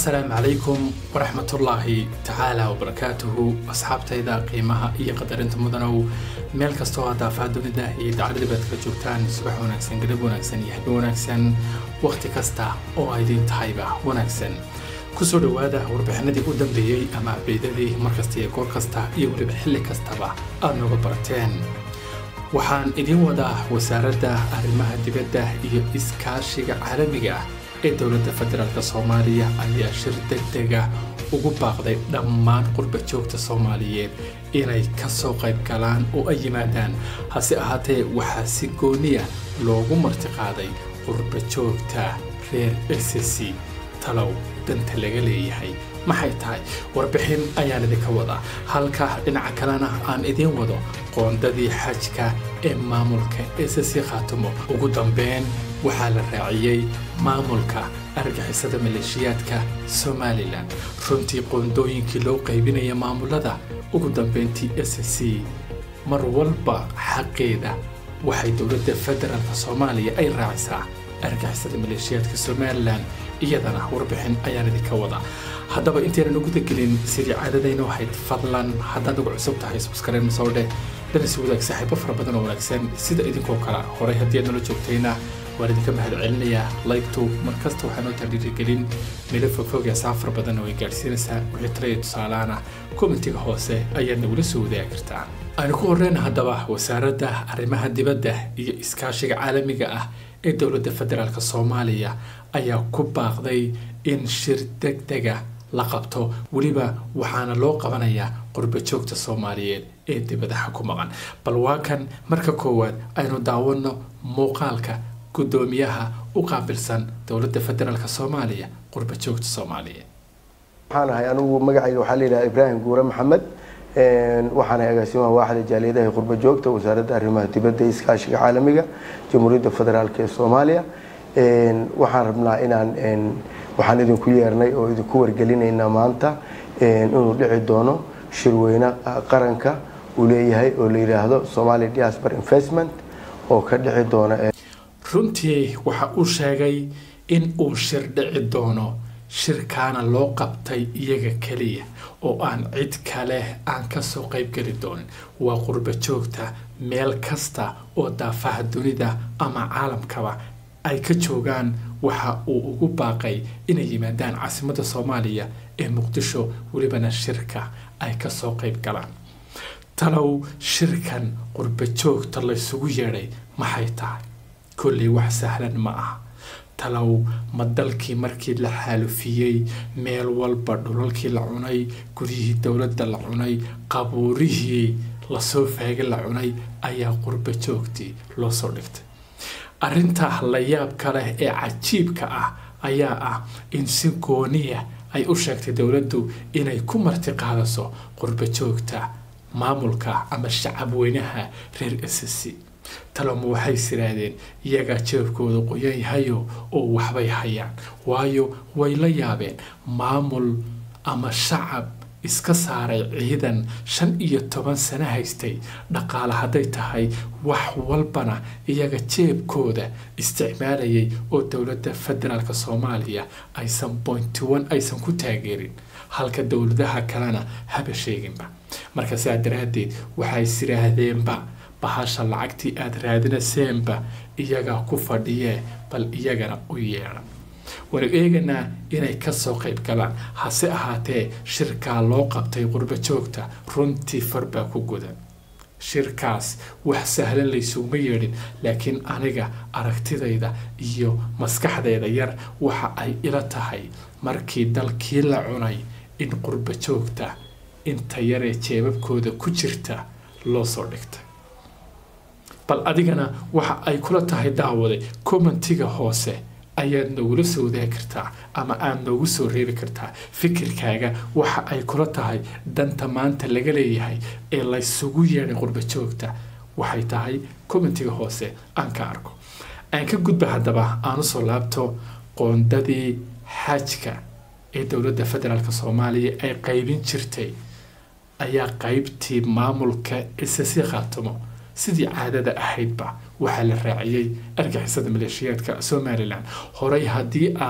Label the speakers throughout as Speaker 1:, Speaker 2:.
Speaker 1: asalaamu calaykum waraxmatullaahi tacaala wabarakaatuhu asxaabtayda qiimaha iyo qadarinta mudanow meel kastoo daafaha dunida iyo dacladii baad kala joogtaan subax wanaagsan galab wanaagsan iyo habeen wanaagsan wakhti kasta oo aydin tahayba wanaagsan kusoo dhowaada warbixinadii u dambeeyey ama abdeydadii markasta iyo goor kasta iyo weliba xilli kastaba aad nooga barateen waxaan idiin wadaa wasaaradda arrimaha dibadda iyo iskaashiga caalamiga ah ee dowladda federaalk soomaaliya ayaa shir degdega ugu baaqday dhammaan qurba joogta soomaaliyeed inay ka soo qayb galaan oo ay yimaadaan hase ahaatee waxaa si gooniya loogu martiqaaday qurba joogta reer sc talow danta laga leeyahay maxay tahay warbixin ayaan idinka wadaa halka dhinaca kalena aan idiin wado qoondadii xajka ee maamulka sc khaatumo ugu dambeyn waxaa la raaciyey maamulka argixisada maleeshiyaadka somalilan runtii qoondooyinkii loo qaybinaya maamulada ugu dambeyntii s c mar walba xaqeeda waxay dowladda federaalk soomaaliya ay raacisaa argixisada maleeshiyaadka somalilan iyadana warbixin ayaan idinka wadaa haddaba intaynan uguda gelin sidii caadadayna ahayd fadlan haddaad ugu cusub tahay subskarayn soo dheh danas wadaag saaxiibo fara badan oo wanaagsan sida idinkoo kale horay haddii aad nala joogtayna waan idinka mahad celinayaa laygtu markasta waxaa noo taadhiirigelin meelo fogfog ee saafar badanna way gaadhsiinaysaa wixii talaya tusaalaana kommentiga hoose ayaad nagula soo wadaagi kartaa aynu ku horreyna haddaba wasaaradda arrimaha dibadda iyo iskaashiga caalamiga ah ee dowladda federaalk soomaaliya ayaa ku baaqday in shir degdega la qabto weliba waxaana loo qabanayaa qurba joogta soomaaliyeed ee dibadaha ku maqan bal waa kan marka koowaad aynu daawanno muuqaalka guddoomiyaha u qaabilsan dowladda federaalk soomaaliya qurba joogta soomaaliyeed
Speaker 2: waxaan ahay anigu magacayga waxaa layidhaha ibraahim guure maxamed waxaan ahay agaasimaha waaxda jaaliyadaha qurba joogta wasaaradda arrimaha dibadda iyo iskaashiga caalamiga jamhuuriyadda federaalk ee soomaaliya waxaan rabnaa inaan waxaan idinku yeernay oo idinku wargelinaynaa maanta inuu dhici doono shirweyne qaranka uu leeyahay oo la yidhaahdo somali diaspor investment oo ka dhici doona
Speaker 1: runtii waxa uu sheegay in uu shir dhici doono shirkaana loo qabtay iyaga keliya oo aan cid kale aan kasoo qaybgeli doonin waa qurba joogta meel kasta oo daafaha dunida ama caalamkaba ay ka joogaan waxa uu ugu baaqay inay yimaadaan caasimadda soomaaliya ee muqdisho welibana shirka ay kasoo qayb galaan talow shirkan qurba joogta laysugu yeedhay maxay tahay kolley wax sahlan ma aha talow ma dalkii markii la xaalufiyey meel walba dhulalkii la cunay guryihii dowladda la cunay qabuurihii lasoo faagay la cunay ayaa qurba joogtii loo soo dhigtay arrinta la yaabka leh ee cajiibka ah ayaa ah in si gooniya ay u sheegtay dowladdu inay ku marti qaadaso qurba joogta maamulka ama shacab weynaha reer sc taloma waxay siraahdeen iyagaa jeebkooda qoyan yahayo oo waxbay hayaan waayo way la yaabeen maamul ama shacab iska saaray ciidan shan iyo toban sano haystay dhaqaale hadday tahay wax walbana iyaga jeebkooda isticmaalayay oo dowladda federaalk soomaaliya aysan bointy one aysan ku taageerin halka dowladaha kalena haba sheeginba marka sidaa daraaddeed waxay siraahdeenba bahasha lacagtii aada raadinaseenba iyagaa ku fadhiyee bal iyagana u yeedha war eeganaa inay kasoo qayb galaan hase ahaatee shirkaa loo qabtay qurba joogta runtii farbaa ku gudan shirkaas wax sahlan laysuguma yeedhin laakiin aniga aragtidayda iyo maskaxdayda yar waxa ay ila tahay markii dalkii la cunay in qurba joogta inta yaree jeebabkooda ku jirta loo soo dhigtay bal adigana waxa ay kula tahay daawaday commentiga hoose ayaad nogula soo wadaagi kartaa ama aada noogu soo reebi kartaa fikirkaaga waxa ay kula tahay danta maanta laga leeyahay ee laysugu yeedhay qurba joogta waxay tahay commentiga hoose aan ka arko aan ka gudba haddaba aan usoo laabto qoondadii xajka ee dowladda federaalk soomaaliya ay qaybin jirtay ayaa qaybtii maamulka isasi khaatimo sidii caadada ahaydba waxaa la raaciyey argixisada maleeshiyaadka somalilan horey haddii aad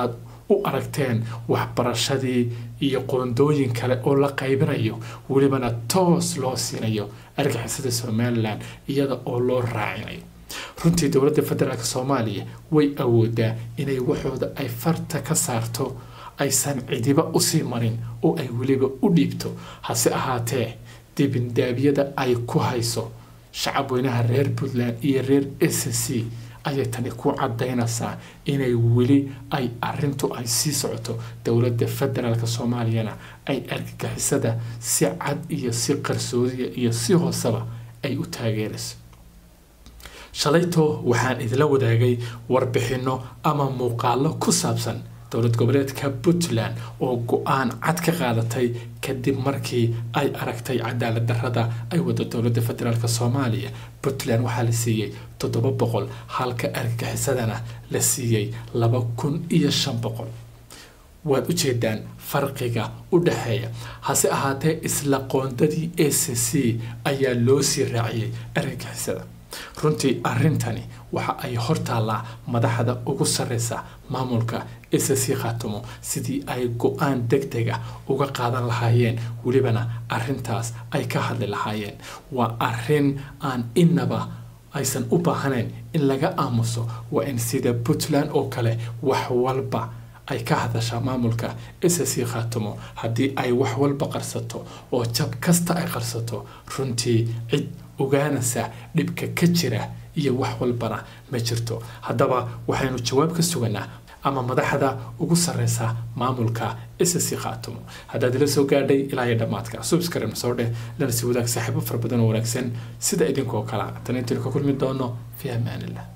Speaker 1: u aragteen waxbarashadii iyo qoondooyin kale oo la qaybinayo welibana toos loo siinayo argixisada somalilan iyada oo loo raacinayo runtii dowladda federaalk soomaaliya way awoodaa inay waxooda ay farta ka saarto aysan cidiba usii marin oo ay weliba u dhiibto hase ahaatee dibindaabyada ay ku hayso shacab weynaha reer puntland iyo reer s c ayay tani ku cadaynaysaa inay weli ay arintu ay sii socoto dowladda federaalk soomaaliyana ay argagixisada si cad iyo si qarsoodiya iyo si hooseba ay u taageerayso shalayto waxaan idila wadaagay warbixino ama muuqaalo ku saabsan dowlad goboleedka puntland oo go-aan cad ka qaadatay kadib markii ay aragtay cadaalad darada ay wado dowladda federaalk soomaaliya puntland waxaa la siiyey toddoba boqol halka argagixisadana la siiyey laba kun iyo shan boqol waad ujeedaan farqiga u dhexeeya hase ahaatee isla qoondadii a c c ayaa loo sii raaciyey argagixisada runtii arintani waxa ay hortaallaa madaxda ugu sareysa maamulka s c khaatumo sidii ay go-aan deg dega uga qaadan lahaayeen welibana arintaas ay ka hadli lahaayeen waa arin aan inaba aysan u baahnayn in laga aamuso waa in sida puntland oo kale wax walba ay ka hadashaa maamulka s c khaatumo haddii ay wax walba qarsato oo jab kasta ay qarsato runtii cid ogaanaysa dhibka ka jira iyo wax walbana ma jirto haddaba waxaynu jawaab ka suganaa ama madaxda ugu sareysa maamulka s c khaatumo haddaad ila soo gaadhay ilaa iyo dhammaadka subscribe soo dheh lana si wadaag saaxiibo fara badan oo wanaagsan sida idinkoo kala tan intaynu ka kulmi doono fi amaanillah